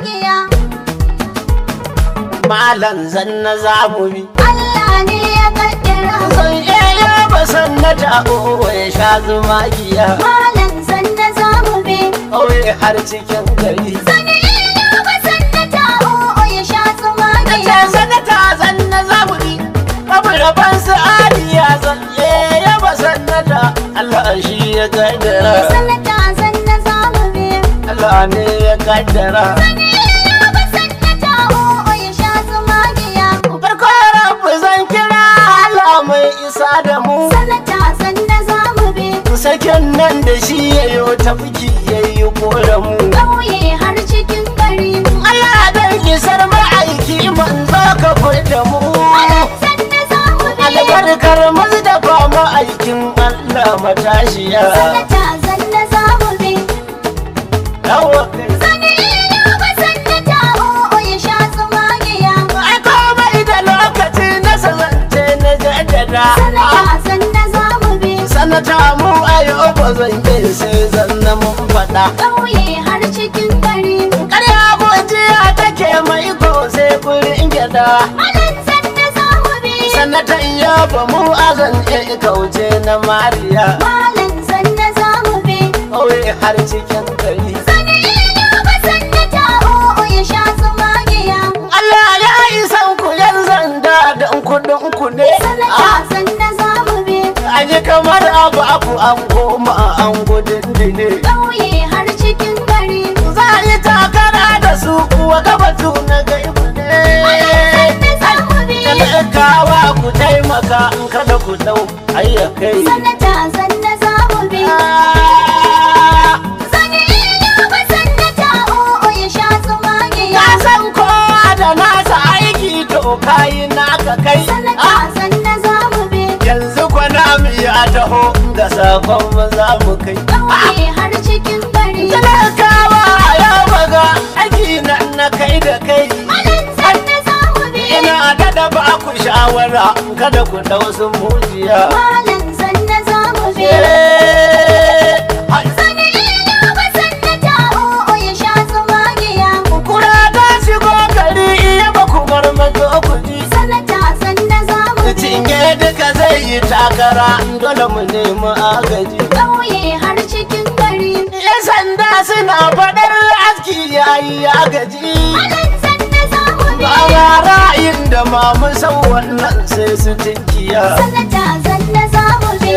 magiya malan zanna zamu bi Allah ne ya kaddara san iya ba sannata o ya sha zuma giya malam zanna zamu bi kauye har cikin gari sani ina ba sannata o'o ya sha su ce magiya sanata zanna zamu bi kaburaban su aliya zan iya ba sannata Allah shi ya kaddara sannata zanna zamu bi Allah ne ya kaddara sani ina ba sannata o'o ya sha su magiya farko rabu zan kira Allah mai isa da mu sannata zanna zamu bi sakin nan da shi ya yi tafki ya yi mu ƙauye har cikin gari Allah dan isar ma'aiki manzo ka furta mu malam zanna zamu bi albarkar mazdafa ma'aikin Allah matashiya sannata zanna zamu bi yawa sani ina ba sannata o'o ya sha su magiya ai komai da lokaci na sazance na jaddada Sanata zanna zamu bi sanata mu a yau ba zan yi sai zanna mun faɗa ƙauye har cikin gari. ƙarya gojiya take mai ko sai kurin gyada Malam zanna zamu bi sanatan ya ba mu azan iya kauce na mariya Malam zanna zamu bi kawai har cikin gari Sani ina ba sannata o'o ya sha su magiya. Allah ya isan ku yan zanda don kudin ku ne Sanata zanna zamu bi an yi kamar abu abu an koma an gudun dine ƙauye har cikin gari. za a yi takara da su kuwa gabatu na gaibu Malam ne zanna zamu bi talakawa ku taimaka in kada ku dau ayyakai Sanata zanna zamu bi Sani ina ba sannata o'o ya sha su magiya. ka san kowa da nasa aiki to kayi naka kai Sanata zanna zamu bi yanzu kwana mu ya taho ga sakon mu za mu kai ƙauye har cikin gari. talakawa ya baga aiki nan na kai da kai Malam zanna zamu bi ina da da ba ku shawara kada ku dau su mujiya Malam zanna zamu bi Eh, hai. Sani ina ba sannata o'o ya sha su magiya. kura ta shigo gari iya ba ku bar mazo ku ji Sanata zanna zamu bi cinye duka zai yi takara dole mu nemi agaji ƙauye har cikin gari. yan sanda suna faɗar aski yayi agaji Malam zanna zamu bi ba ma ra'ayin da ma mu san wannan sai su tinkiya Sanata zanna zamu bi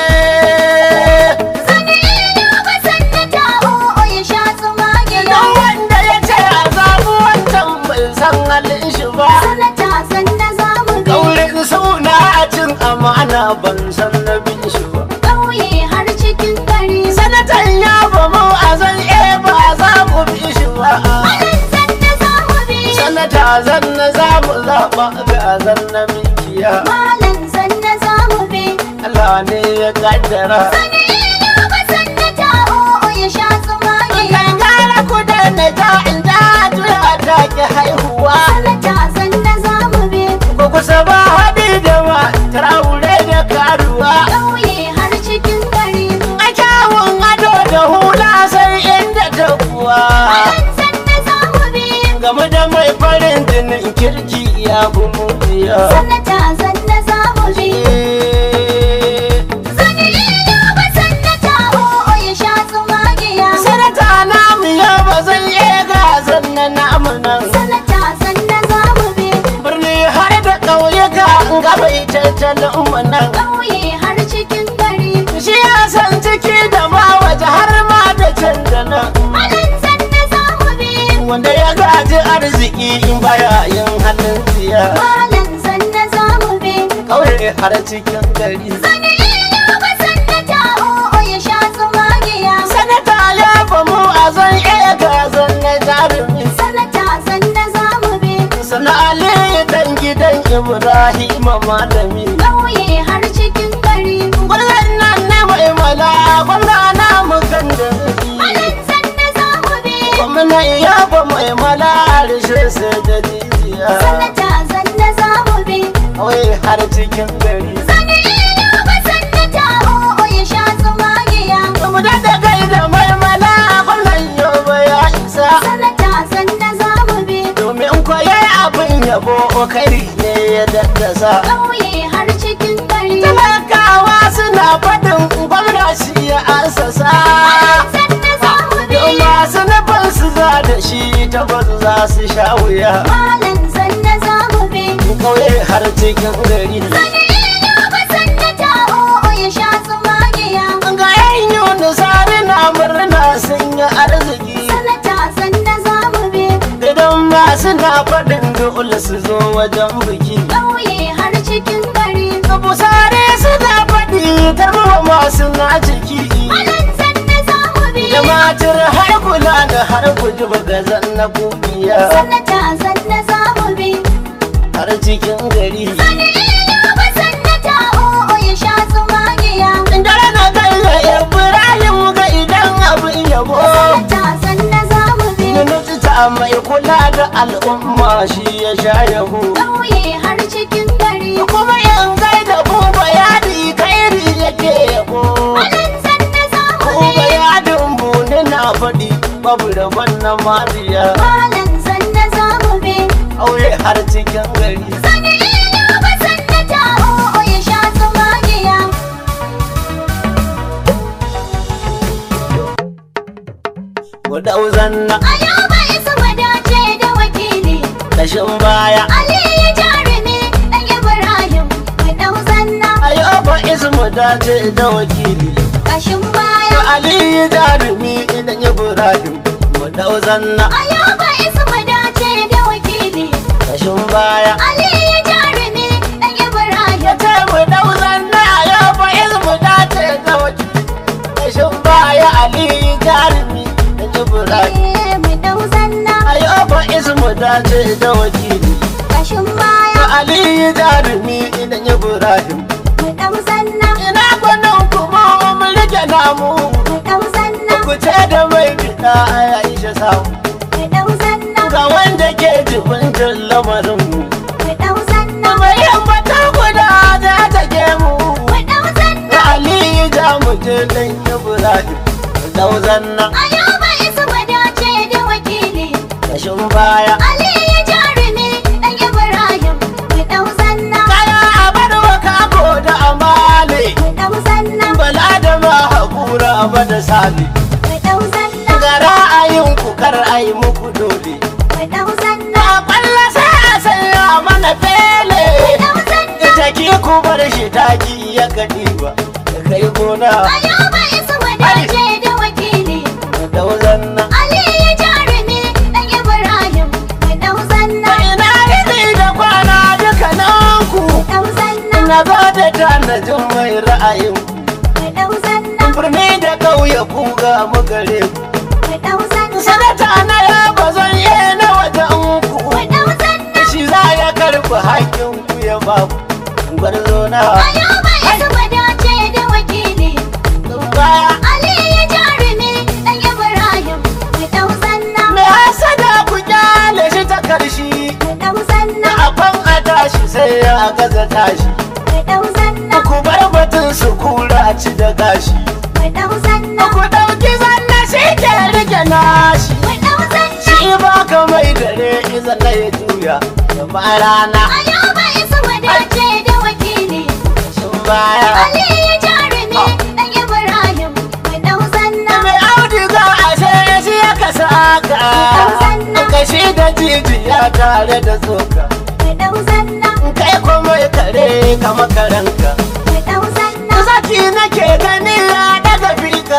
Eh, Sani ina ba sannata o'o ya sha su magiya. Don wanda ya ce a zaɓi wancan bai san halin shi ba Sanata zanna zamu bi Kaurin suna a cin amana ban san na bin shi ba ƙauye har cikin gari. Sanatan ya ba mu a zan e ba za mu bi shi ba Malam zanna zamu bi Sanata zan na za mu zaɓa ga zan na mikiya Malam zanna zamu bi Allah ne ya kaddara Sani ina ba sannata o'o ya sha su magiya. Kan gara ku da na ja in ja juya ta ki haihuwa Sanata zanna zamu bi Ko kusa ba haɗi da ma traure da karuwa ƙauye har cikin gari. A kyawun ado da hula sai inda ta kuwa Malam zanna zamu bi Game da mai farin jinin kirki ya fi mujiya Sanata zanna zamu bi Eh, Sani ina ba sannata o'o ya sha su magiya. Sanata namu ya ba zan iya gasar na namu nan Sanata zanna zamu bi Birni har da ƙauyuka gaba tattalin mu nan ƙauye har cikin gari. Shi ya san ciki da ma waje har ma da can da nan Malam zanna zamu bi Wanda ya gaji arziki in baya yin halin tsiya Malam zanna zamu bi Ƙauye har cikin gari Sani ina ba sannata o'o ya sha su magiya. Sanata ya famu a zan iya gazan na jarumi Sanata zanna zamu bi Sana Ali dan gidan Ibrahim malami ƙauye har cikin gari. Gwamnan nan na mai mala gwamna na mu kan da Malam zanna zamu bi Gwamna ya ba mai mala harshe sai da jijiya Sanata zanna zamu bi Kawai har cikin gari Sani ina ba sannata o'o ya sha su magiya. Mu da kai da mai mala gwamnan yau ya isa Sanata zanna assasa ƙauye har cikin gari talakawa suna faɗin gwamna shi ya assasa sanna za mu bi Yau masu nufin su za da shi tabbas za su sha wuya malam sanna za mu bi kauye har cikin gari ba sanna ta o'o ya sha tsumagiya ga yan yunusari na murna sun yi arziki sanata sanna za mu bi idan masu na faɗin dole su zo wajen biki ƙauye har cikin gari busare suna faɗi tarwa masu na ciki malam sanna za mu bi da matar har kula da har kuji bagazan na kubiya sanata sanna za mu bi har cikin gari ba sanata o'o ya sha tsumagiya dare na kai ga ibrahim ga idan abin yabo sanata sanna za mu bi Miniti ta mai kula da al'umma shi ya sha yabo ƙauye har cikin gari kuma in gaida buba yadi kairi yake yabo malam sanna za mu buba bi yadin buni na faɗi babu rabon na mariya malam sanna za mu bi auye har cikin gari ba sanata o'o ya sha tsumagiya mu dau zanna ayaba isa wadace da wakili kashin baya ali ya jarumi dan ibrahim mu dau zanna ayoba ismu dace da wakili kashin baya ali jarumi idan ibrahim mu dau zanna ayaba isa wadace da wakili kashin baya ali ya jarumi dan ibrahim ya ce mu dau zanna ayoba ismu dace da wakili kashin baya ali jarumi idan ibrahim Eh, mu dau zanna ayoba ismu dace da wakili kashin baya ali jarumi idan ibrahim mu dau zanna ina gwanin kuma mu rike namu mu dau zanna ku ce da mai fita a aisha samu mu dau zanna ga wanda ke jibintar lamarin mu mu dau zanna mai mata guda za ta ke mu mu dau zanna da aliyu za mu je dan ibrahim dauzan nan ayaba isa wadace da wakili kashin baya ali ya jarumi dan ibrahim mu dau zanna kaya a bar wa kako da amale mu dau zanna bala da ma hakura ba da sali mu dau zanna ga ra'ayin ku kar ai muku dole mu dau zanna a kwalla sai a sanya mana fele mu dau zanna ita ki ku bar shi taki ya kadi ba da kai gona ayaba isa wadace da wakili dauzan nan ali ya jarumi dan ibrahim mu dau zanna ina yini da kwana dukkanin ku mu dau zanna na zo da tanajin mai ra'ayin mu dau zanna birni da ƙauye ku ga mu gare ku mu dau zanna sanata na ya bazan yi na wajen ku mu dau zanna shi za ya karɓi hakkin ku ya ba ku gwarzo na ayaba isa wadace da wakili baya ali ya jarumi dan ibrahim mu dau zanna mai hasada ku kyale shi ta karshi mu dau zanna afan a tashi sai ya gaza tashi mu dau zanna ku bar batun su kura ci da gashi mu dau zanna ku ɗauki zanna shi ke rike nashi mu dau zanna shi ba ka mai dare iza na ya juya da ba rana ayaba isa wadace da wakili sun baya ali ya jarumi dan ibrahim mu dau zanna mai auduga a sai shi ya ka saka kashi da jijiya tare da tsoka mu dau zanna kai kuma kare kama karanka mu dau zanna zaki nake gani ya daga fika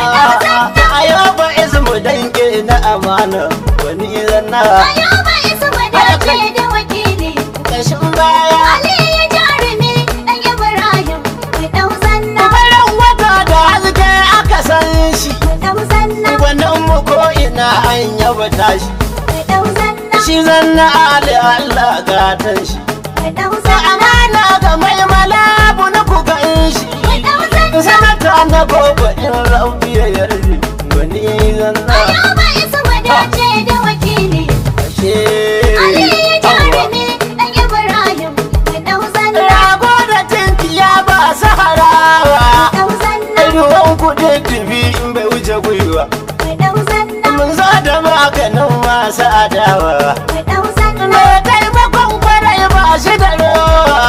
a yau ba ismu dange na amana wani zanna ayaba isa wadace da wakili kashin baya ali ya jarumi dan ibrahim mu dau zanna farin wata da haske aka san shi mu dau zanna gwanin mu ko ina an yaba tashi mu dau zanna shi zanna ali Allah gatan shi mu dau da zanna amana ga mai malabu na ku gan shi sanata na gobe in rabbi ya yarda wani zanna ayaba isa wadace da wakili ashe ali ya jarumi dan ibrahim mu dau zanna rago da tinkiya ba saharawa dau zanna ruwan kudin dubi in bai wuce gwiwa mu dau zanna mun zo da maganin masu adawa mu dau zanna me taimakon kwarai ba shi da rowa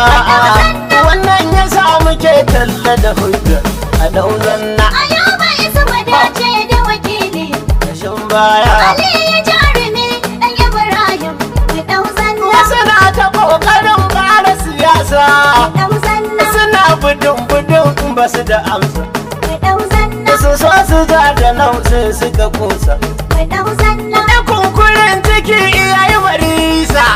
da hujja a dauzanna Ayuba isa wadace da wakili kashin baya Ali jarumi dan Ibrahim mu dau zanna wasu na ta kokarin fara siyasa dau zanna suna budin budin ba su da amsa mu dau zanna su so su ja da nan sai suka kusa mu dau zanna da kunkurin ciki iyayi marisa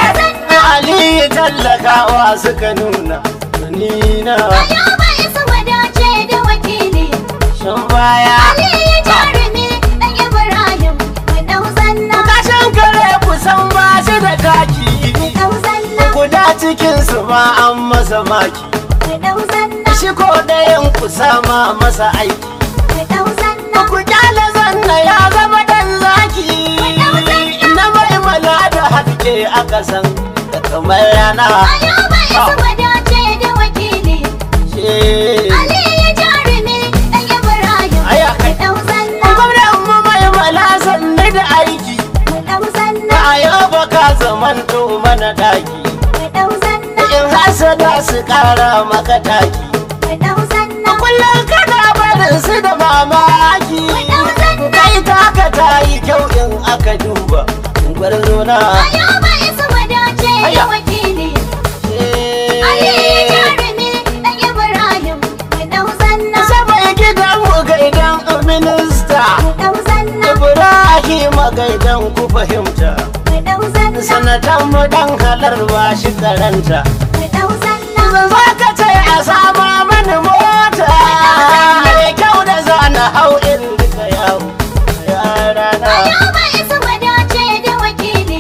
Ali tallakawa suka nuna nina Ayuba isa wadace da wakili shan baya Ali jarumi dan Ibrahim mu dau zanna kashin kare kusan ba shi da taki mu dau zanna guda cikinsu ma an masa maki mu dau zanna shi ko ɗayan ku sama masa aiki mu dau zanna ku kyale zanna ya zama dan zaki na mai mala da haske a ƙasan da kamar rana Ayuba isa wadace da wakili She- Ali jarumi dan Ibrahim Aya mu kai. dau zanna gwamnan mu mai mala sanni da aiki mu dau zanna a yau ba ka zamanto mana daki mu dau zanna in hasada su ƙara maka taki mu dau zanna kullum kana barin su da mamaki kai taka ta yi kyau in aka duba gwarzo na Ayuba isa wadace da Aya. wakili Ali jarumi dan Ibrahim mu dau zanna sabai gidan mu gaidan minista mu dau zanna ibrahim gaidan ku fahimta mu dau zanna sanatan mu dan halar ba shi karanta mu dau zanna za ka ce a sama mani mota mai kyau da zana hau in duka yawo yarana Ayuba isa wadace da wakili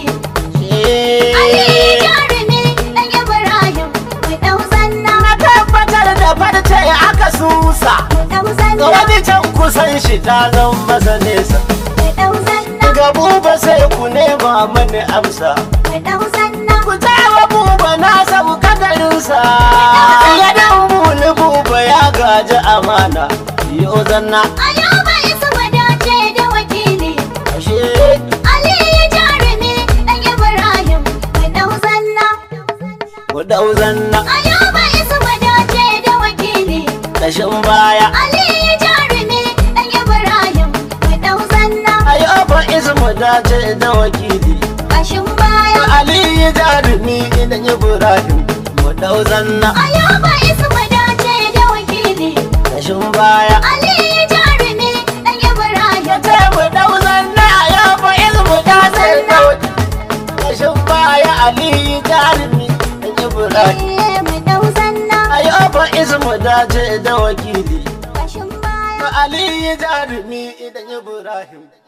Ali jarumi dan Ibrahim mu dau zanna na tabbatar da farce aka susa mu dau zanna wani can kusan shi ta zan masa nesa mu dau zanna ga buba sai ku nema mani amsa mu dau zanna ku tawa buba na sauka garinsa ya dan buli buba ya gaji amana yo zanna Ayuba isa wadace da wakili ashe Ali jarumi dan Ibrahim mu dau zanna ku dau zanna Ayuba isa wadace da wakili kashin baya Ali jarumi dan Ibrahim mu dau zanna ayyuba ismu dace da wakili kashin baya ali jarumi idan ibrahim mu dau zanna Ayuba isa wadace da wakili kashin baya Ali jarumi dan Ibrahim ce mu dau zanna ayyuba ismu dace da wakili kashin baya ali jarumi idan ibrahim Eh, mu dau zanna ayyuba ismu dace da wakili kashin baya Ali jarumi idan Ibrahim